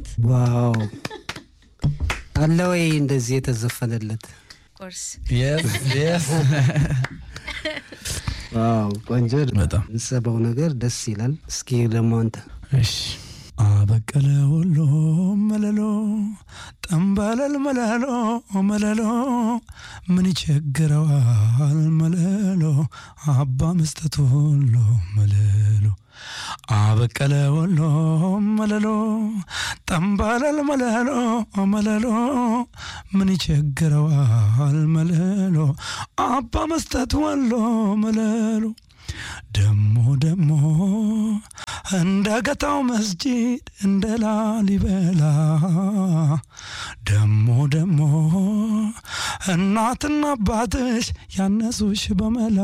ሳምንት ዋው አለ ወይ እንደዚህ የተዘፈነለት? ቁርስ ዋው ቆንጆ ነው። በጣም የምትሰማው ነገር ደስ ይላል። እስኪ ደግሞ አንተ እሺ አበቀለ ወሎ መለሎ ጠንበለል መለሎ መለሎ ምን ይቸግረዋል መለሎ አባ መስጠት ወሎ መለሎ አበቀለ ወሎ መለሎ ጠንበለል መለሎ መለሎ ምን ይቸግረዋል መለሎ አባ መስጠት ወሎ መለሎ ደሞ ደሞ እንደ ገታው መስጂድ እንደ ላሊበላ ደሞ ደሞ እናትና አባትሽ ያነሱሽ በመላ